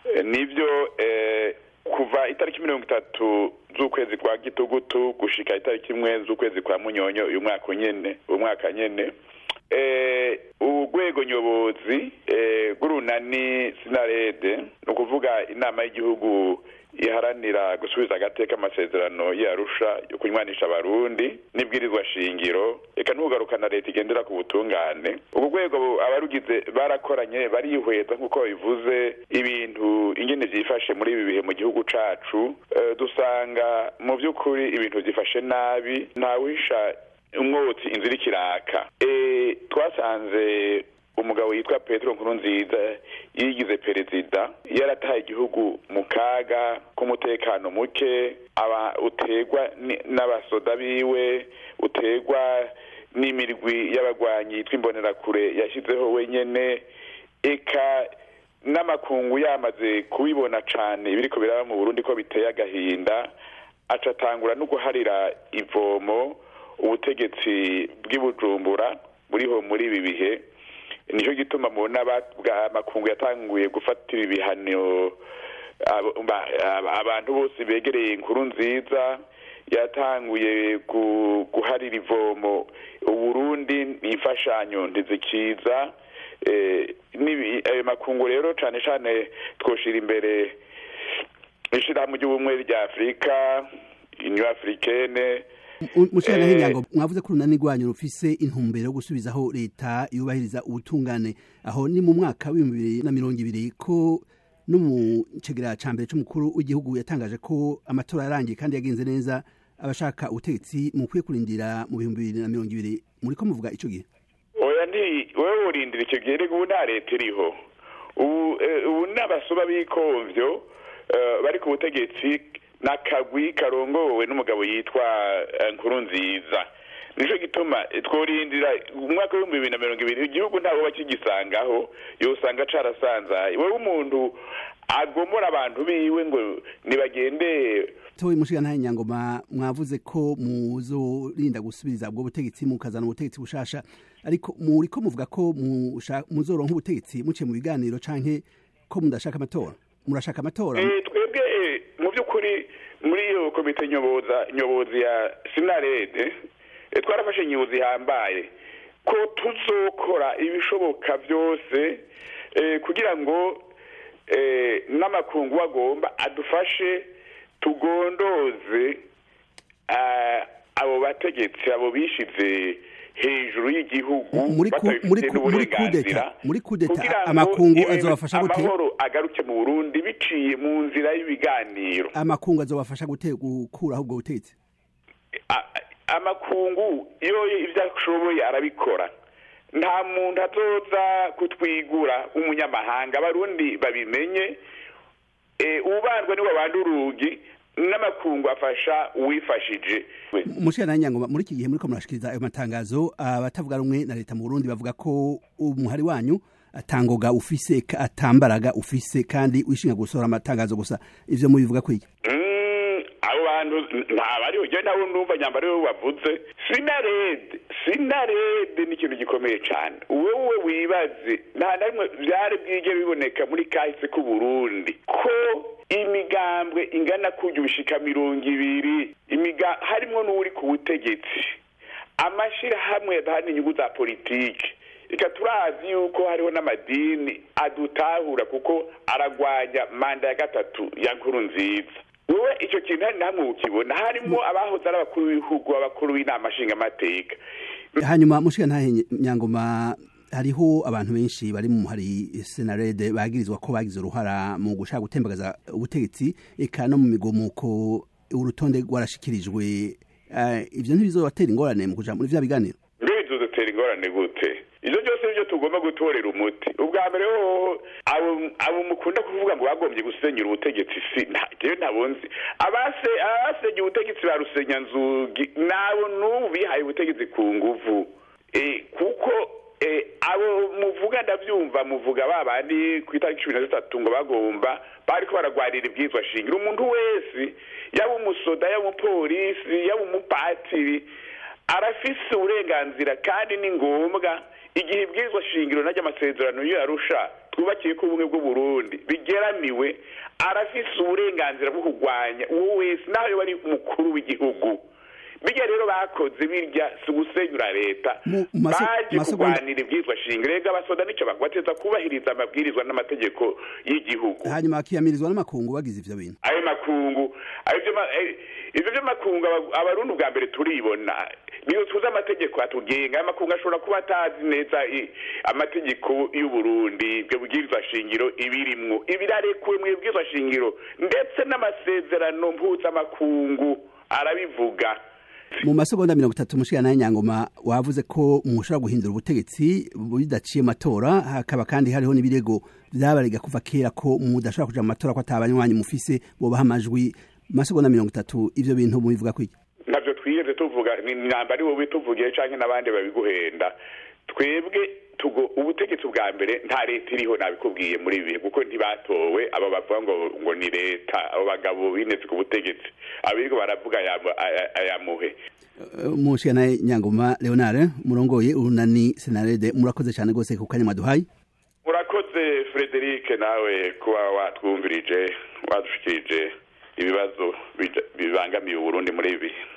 nibyo kuva itariki mirongo itatu z'ukwezi kwa gitugutu gushika itariki imwe z'ukwezi kwa munyonyo uyu mwaka nyene uyu mwaka nyene urwego nyobozi rw'urunani sinarede ni ukuvuga inama y'igihugu iharanira gusubiza agateka amasezerano yarusha yo kunywanisha abarundi n'ibwirizwa shingiro reka ntugarukana leta igendera ku butungane ubwo rwego abarugize barakoranye barihweza nk'uko bivuze ibintu ingene vyifashe muri ibi bihe mu gihugu cacu dusanga mu vy'ukuri ibintu vyifashe nabi ntawisha umwotsi inzira ikiraka twasanze umugabo yitwa petero nkuru nziza yigize perezida yarataye igihugu mu kaga k'umutekano muke aba uterwa n'abasoda biwe uterwa n'imirwi y'abagwanyi yitwa imbonerakure yashyizeho wenyene eka n'amakungu yamaze kubibona cane ibiriko biraba mu burundi ko biteye agahinda aca atangura no guharira ivomo ubutegetsi bw'ibujumbura buriho muri ibi bihe nicyo gituma mubona amakungu yatanguye gufatira ibihano abantu bose begereye inkuru nziza yatanguye guharira ivomo uburundi imfashanyo ntizikiza ayo makungu rero cyane cyane twoshira imbere ishyirahamwe ry'ubumwe rya afurika inyo afurikene mushana hinyango mwavuze ko urunani rwanyu rufise intumbero yo gusubizaho leta yubahiriza ubutungane aho ni mu mwaka w'ibihumbi bibiri na mirongo ibiri ko no mu cegera ca mbere c'umukuru w'igihugu yatangaje ko amatora yarangiye kandi yagenze neza abashaka ubutegetsi mukwiye kurindira mu bihumbi bibiri na mirongo ibiri muriko muvuga ico gihe oya ndi wewe urindira icyo gihe rego ubu nta leta iriho ubu n'abasuba b'ikomvyo bari ku butegetsi n'akagwi karongowe n'umugabo yitwa nkuru nziza nicyo gituma tworindira umwaka w'ibihumbi bibiri na mirongo ibiri igihugu ntabwo bakigisangaho yosanga carasanzaye wowe umuntu agomora abantu biwe ngo nibagende towe mushigana nyangoma mwavuze ko muzorinda gusubiriza ubwo butegetsi mukazana ubutegetsi bushasha ariko muriko muvuga ko muzoronka ubutegetsi muciye mu biganiro canke ko mudashaka amatora murashaka amatora twebwe mu by'ukuri muri iyo komite nyoboza nyobozi ya sinarede twarafashe nyobozi ihambaye ko tuzokora ibishoboka byose kugira ngo n'amakungu agomba adufashe tugondoze abo bategetsi abo bishize hejuru y'igihugu muri kudeta amakungu azobafasha gute amahoro agaruke mu burundi biciye mu nzira y'ibiganiro amakungu azobafasha gute gukuraho ubwo butegetsi amakungu iyo ibyo ashoboye arabikora nta muntu azoza kutwigura umunyamahanga abarundi babimenye ubandwa niwe abandi urugi n'amakungu afasha uwifashije mushira nyangoma muri iki gihe muriko murashikiriza ayo matangazo abatavuga rumwe na leta mu Burundi bavuga ko umuhari wanyu atangoga ufise atambaraga ufise kandi wishinga gusohora amatangazo gusa ivyo mubivuga kwiki abo bantu ntabariho je nawe ndumva nyambaro we wavuze sinarede sinarede ni ikintu gikomeye cane wewe wibaze nta na rimwe vyari bwige biboneka muri kahise k'uburundi ko imigambwe ingana kurya ubishika mirongo ibiri imiga harimwo n'uri ku butegetsi amashirahamwe yadahana inyungu za politike reka turazi yuko hariho n'amadini adutahura kuko aragwanya manda ya gatatu ya nkuru nziza wowe icyo kintu hari namwe ukibona harimo abahoze ari abakuru b'ibihugu abakuru b'inama nshingamateka hanyuma mushiga ntahe nyangoma hariho abantu benshi bari mu hari senarede bagirizwa ko bagize uruhara mu gushaka gutembagaza ubutegetsi eka no mu migomuko urutonde rwarashikirijwe ivyo ntibizobatera ingorane mu kuja muri vya biganiro mbere bizodutera ingorane gute ivyo byose nivyo tugomba gutorera umuti ubwa mbere hoho abo mukunda kuvuga ngo bagombye gusenyura ubutegetsi si jewe ntabonzi abase abasenye ubutegetsi ba rusenyanzugi nabo n'ubu bihaye ubutegetsi ku nguvu kuko abo muvuga ndabyumva muvuga babandi ku itariki cumi na zitatu ngo bagomba bariko baragwarira ibwizwa shingiro umuntu wese yaba umusoda yaba umupolisi yaba umupatiri arafise uburenganzira kandi ni ngombwa igihe ibwirizwa shingiro najya amasezerano yo yarusha twubakiye ko ubumwe bw'uburundi bigeramiwe arafise uburenganzira bwo kurwanya uwo wese naho yoba ari umukuru w'igihugu bijya rero bakoze birya si ugusenyura leta baje kurwanira ibwirizwa shingiro rega abasoda nicyo bateza kubahiriza amabwirizwa n'amategeko y'igihugu hanyuma bakiyamirizwa n'amakungu bagize ivyo bintu ayo makungu ivyo vy'amakungu abarundi ubwa mbere turibona niyo tuzi amategeko atugenga amakungu ashobora kuba atazi neza amategeko y'uburundi ibyo bwirizwa shingiro ibirimwo ibirarekuwe mu bwirizwa shingiro ndetse n'amasezerano mpuzamakungu arabivuga mu masegonda mirongo itatu mushikana nyangoma wavuze ko mushobora guhindura ubutegetsi bidaciye amatora hakaba kandi hariho n'ibirego vyabarega kuva kera ko mudashobora kuja mu matora ko atabanywanyi mufise bobaha amajwi masegonda mirongo itatu ivyo bintu mubivuga kwiki navyo twigeze tuvuga ni mwamba ari wowe tuvugiye canke n'abandi babiguhenda twebwe tugo ubutegetsi bwa mbere nta leta iriho nabikubwiye muri ibi kuko ntibatowe abo bavuga ngo ngo ni leta abo bagabo binetse ku butegetsi abiriko baravuga ayamuhe mushikana nyangoma leonard murongoye urunani senarede murakoze cyane rwose ku kanya mwaduhaye murakoze frederic nawe kuba watwumvirije wadushikirije ibibazo bibangamiye uburundi muri ibi